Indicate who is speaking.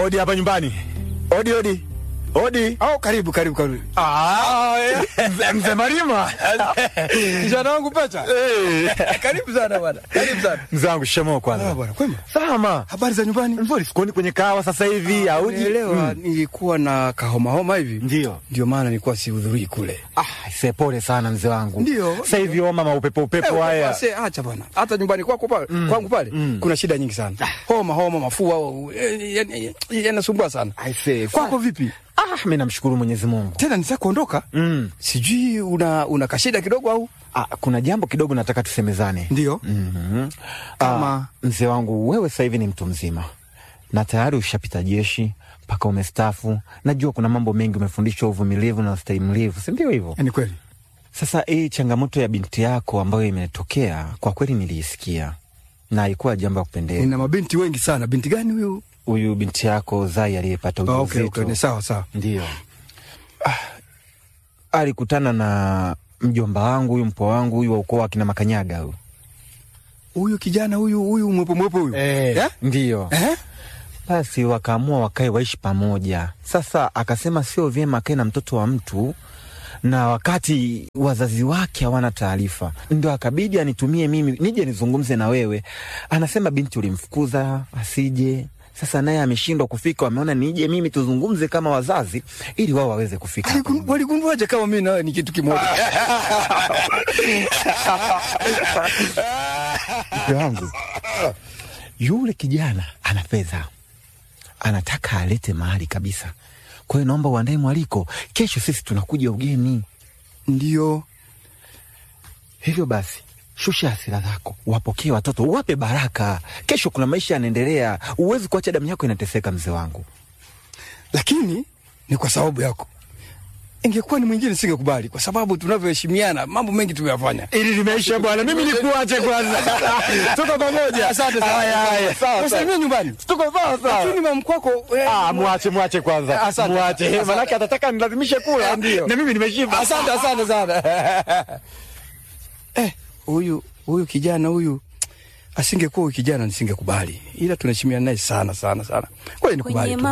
Speaker 1: Odi hapa nyumbani. Odi, odi. Odi.
Speaker 2: Au karibu karibu karibu.
Speaker 1: Ah, mzee- mzee Marima.
Speaker 2: Kijana wangu Pacha.
Speaker 1: Eh,
Speaker 2: Karibu sana bwana. Karibu sana.
Speaker 1: Mzee wangu shikamoo
Speaker 2: Ah
Speaker 1: kwanza.
Speaker 2: bwana, kwema.
Speaker 1: Salama.
Speaker 2: Habari za nyumbani?
Speaker 1: Nzuri, sikuoni kwenye kahawa sasa hivi auji.
Speaker 2: Nielewa, nilikuwa na kahoma homa hivi.
Speaker 1: Ndio.
Speaker 2: Ndio maana nilikuwa sihudhurii kule.
Speaker 1: Ah, se pole sana mzee wangu.
Speaker 2: Ndio,
Speaker 1: Sasa hivi homa maupepo upepo
Speaker 2: Eh,
Speaker 1: haya.
Speaker 2: basi, acha bwana. Hata nyumbani kwako pale, kwangu pale kuna shida nyingi sana. Homa homa, mafua, eh, yani- yanasumbua sana.
Speaker 1: I say,
Speaker 2: Kwako vipi?
Speaker 1: Ah, mimi namshukuru Mwenyezi Mungu.
Speaker 2: Tena nisa kuondoka?
Speaker 1: Mm.
Speaker 2: Sijui una una kashida kidogo au?
Speaker 1: Ah, kuna jambo kidogo nataka tusemezane.
Speaker 2: Ndio.
Speaker 1: Mhm.
Speaker 2: Kama-
Speaker 1: Ah, mzee wangu wewe sasa hivi ni mtu mzima na tayari ushapita jeshi mpaka umestafu. Najua kuna mambo mengi umefundishwa, uvumilivu na ustahimilivu, si ndio hivyo?
Speaker 2: Ni kweli.
Speaker 1: Sasa hii changamoto ya binti yako ambayo imetokea, kwa kweli niliisikia na haikuwa jambo ya kupendeza.
Speaker 2: Nina mabinti wengi sana. Binti gani huyu?
Speaker 1: Huyu binti yako Zai aliyepata
Speaker 2: Ah, okay,
Speaker 1: ujauzito
Speaker 2: okay. Ni sawa sawa.
Speaker 1: ndio ah, alikutana na mjomba wangu huyu mpwa wangu huyu wa ukoo wa kina Makanyaga huyu
Speaker 2: Huyu kijana huyu huyu mwepo mwepo huyu. Eh?
Speaker 1: ndio
Speaker 2: Eh?
Speaker 1: basi wakaamua wakae waishi pamoja. Sasa akasema sio vyema akae na mtoto wa mtu na wakati wazazi wake hawana taarifa, ndo akabidi anitumie mimi nije nizungumze na wewe. Anasema binti ulimfukuza asije, sasa naye ameshindwa kufika, wameona nije mimi tuzungumze kama wazazi ili wao waweze kufika. hapa
Speaker 2: Aligun- Waligunduaje kama mimi nawe ni kitu kimoja?
Speaker 1: Mke wangu yule kijana ana fedha, anataka alete mahali kabisa. Kwa hiyo naomba uandae mwaliko, kesho sisi tunakuja ugeni.
Speaker 2: Ndio.
Speaker 1: Hivyo basi shusha hasira zako, wapokee watoto, wape baraka. Kesho kuna maisha yanaendelea, huwezi kuacha damu yako inateseka, mzee wangu.
Speaker 2: Lakini ni kwa sababu yako. Ingekuwa ni mwingine singekubali kwa sababu tunavyoheshimiana mambo mengi tumeyafanya.
Speaker 1: Ili limeisha bwana, mimi nikuache kwanza. Tuko pamoja.
Speaker 2: Asante sana.
Speaker 1: Haya, haya, sawa, sawa.
Speaker 2: Usalimie nyumbani.
Speaker 1: Tuko sawa sawa.
Speaker 2: Lakini mamkwako eh,
Speaker 1: Ah, mwache mwache kwanza,
Speaker 2: Asante.
Speaker 1: mwache,
Speaker 2: Asante.
Speaker 1: manake atataka nilazimishe kula,
Speaker 2: Ndio.
Speaker 1: na mimi nimeshiba.
Speaker 2: Asante, asante sana. Eh, huyu huyu kijana huyu asingekuwa huyu kijana nisingekubali, ila tunaheshimiana naye sana sana sana. Ngoja nikubali
Speaker 3: Kwenye
Speaker 2: tu.